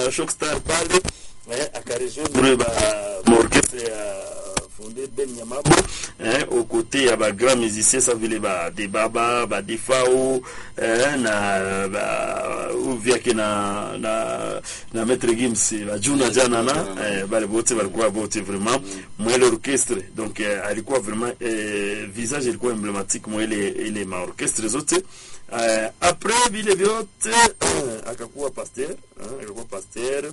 ma Shockstar pale eh, akarejoindre ba maorchestre ya fondé Ben Nyamabo eh, aux côtés ya ba grand musicien sa vile ba Debaba ba Defao eh, na ba uvyake na na na Maître Gims ba Juna jana na eh, bale bote balikuwa bote vraiment mwele orchestre donc eh, alikuwa vraiment eh, visage ilikuwa emblématique mwele ile ma orchestre zote eh, après vile vyote eh, akakuwa pasteur eh, akakuwa pasteur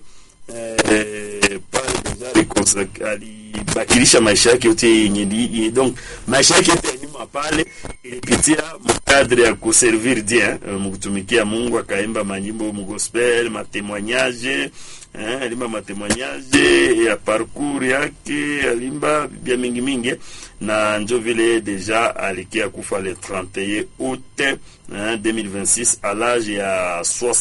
eh, pale deja alikonsa- alibakilisha maisha yake yote yenye li- ye- donc maisha yake yote ya nyuma pale ilipitia mkadre ya kuservir Dieu eh, mkutumikia Mungu, akaimba manyimbo mgospel, matemoignage eh, alimba matemoignage ya parcours yake, alimba bya mingi mingi, na njo vile deja alikia kufa le 31 août eh, 2026 à l'âge ya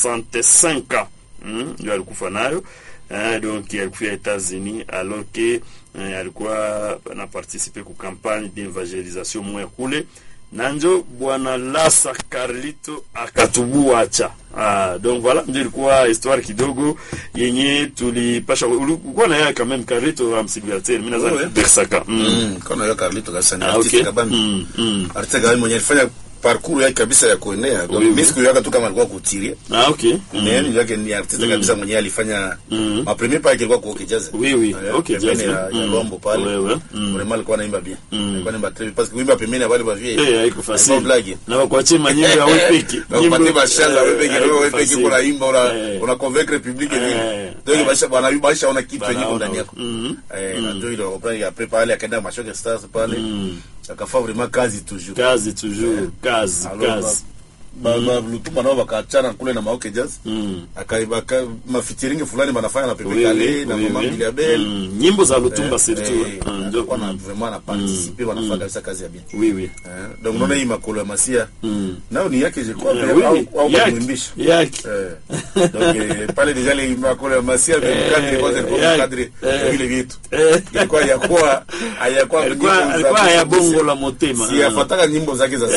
65 ans mm, ndio alikufa nayo eh, donc alikuwa États-Unis alors que eh, alikuwa na participe ku campagne d'evangelisation moya kule na njo bwana Lasa Carlito akatubuacha. Ah, donc voilà ndio ilikuwa histoire kidogo yenye tulipasha. Ulikuwa na yeye quand même Carlito amsibiateur, mimi nadhani Ouais. Bersaka. Mm. Mm, kona yo Carlito kabisa ni Ah, artiste okay. kabambi. Mm, mm. Artiste kabambi mwenye alifanya parcours yake kabisa ya kuenea. Donc Oui, oui. mimi sikuyaka tu kama alikuwa kutiria. Ah, okay. Mm. Mais ni yake ni artiste kabisa mwenye alifanya Mm. ma premier pas ilikuwa kwa Kijaze. Oui, oui. Eh, Okay, pembeni jazz, ya mm. ya Lombo pale. Ouais, ouais. Mm. Vraiment alikuwa anaimba bien. Mm. Alikuwa anaimba très bien parce que kuimba pembeni ya wale ba vie. Eh, haiko facile. blague. Na wakuachie manyimbo ya wewe peke. Na upate bashala wewe peke Eh, wewe haiko peke facile. kuna imba una Eh. una convaincre public Eh. vile. Donc basha bwana basha ona kitu yenyewe Banaona, ndani yako. mhm. Eh, na ndio ile après après pale akaenda mashoke stars pale. Akafanya vraiment kazi toujours. kazi toujours kazi Alors, kazi ba- ba- Lutuma nao wakaachana kule na Maoke Jazz Mm. akaibaka mafitiringi fulani banafanya na Pepe Oui, Kale oui, na oui, Mama oui. Biliabel Mm. nyimbo za lutumba surtout Ah, ndio. kwa na vraiment na participer wanafanya kabisa kazi ya bien oui oui Eh, donc unaona hii makolo ya masia Mm. nao ni yake je kwa Eh, oui, au oui. au Yaki, kumwimbisha yaki. eh donc eh, pale déjà les makolo ya masia Eh, kadri kwanza kwa yaki. kadri Eh. vile vitu Eh. ilikuwa hayakuwa hayakuwa alikuwa nyimbo za alikuwa ya Masia. bongo la motema si afataka nyimbo zake za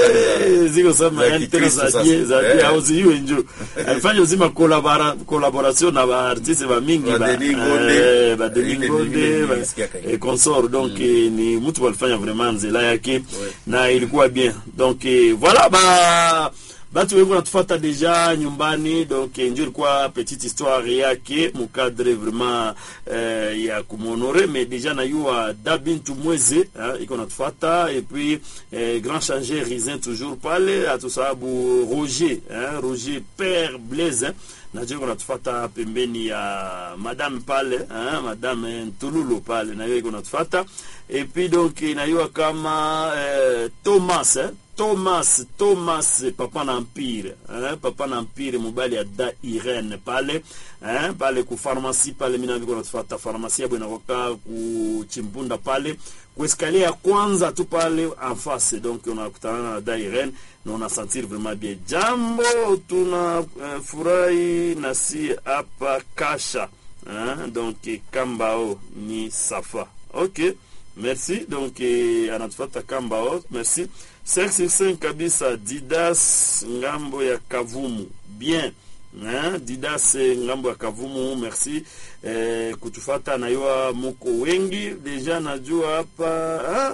Eh, ziko sama Za yani tena Kikristo za sasa. die za die Eh. au ziwe njo alifanya uzima kolabora collaboration na ba artiste ba mingi Ba ba Denis Ngonde. eh, ba Ile Denis ni- Ngonde ile ba- nilisikia kaka. eh, consort donc eh, ni mtu walifanya vraiment nzela yake na ilikuwa bien donc eh, voilà ba batu wengi wanatufuata deja nyumbani donc eh, njo ilikuwa petite histoire yake mukadre vraiment eh, ya kumonore mais deja nayua dabintu mweze hein, iko natufuata et puis eh, grand changer risin toujours pale atusababu roger hein, roger père blaise hein, najua iko natufuata pembeni ya madame pale hein, madame ntululu pale nayo iko natufuata et puis donc inayua kama eh, thomas hein, Thomas Thomas papa na empire hein? papa na empire mobali ya da Irene pale hein? pale ku pharmacie pale mina viko natufuata pharmacie yabo inakoka ku chimpunda pale ku escalier ya kwanza tu pale en face donc unakutana na da Irene na una sentir vraiment bien jambo tuna uh, furahi na si hapa kasha hein? donc kambao ni safa okay merci donc eh, anatufuata kambao merci 5 sur 5 kabisa didas ngambo ya kavumu bien hein? didas eh, ngambo ya kavumu merci eh, kutufata nayua muko wengi deja najua hapa ah,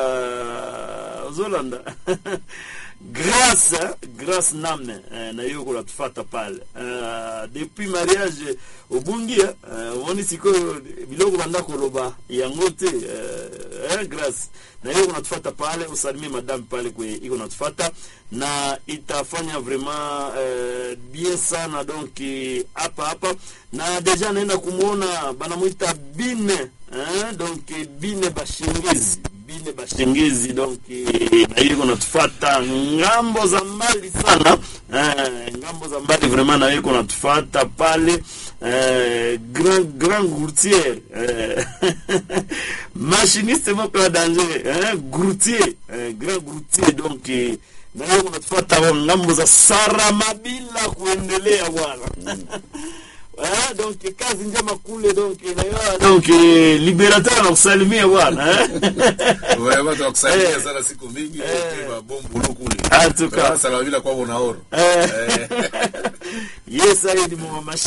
ah, ozolanda grâce hein? grâce name eh, na hiyo kunatufata pale uh, depuis mariage obungi eh, omoni sikoyo biloko banda koloba yango te eh, eh, grâce na hiyo kunatufata pale usalimie madame pale kwe iko natufata na itafanya vraiment eh, bien sana donc eh, hapa hapa na deja naenda kumwona banamwita bine eh, donc eh, bine bashingezi bine bashengezi donc eh, na hiyo kunatufata ngambo za mbali sana eh, ngambo za mbali vraiment na hiyo kunatufata pale eh, grand grand gourtier eh, machiniste moko ya danger eh, gourtier eh, grand gourtier donc eh, na hiyo kunatufata ngambo za saramabila kuendelea bwana Ah, donc kazi njema kule donc na donc eh, liberateur anakusalimia bwana eh? Vraiment tunakusaidia Eh. sana siku mingi Eh. kwa bombu kule. En tout cas. Sasa la vile kwa unaoro. Eh. yes, haya ni mama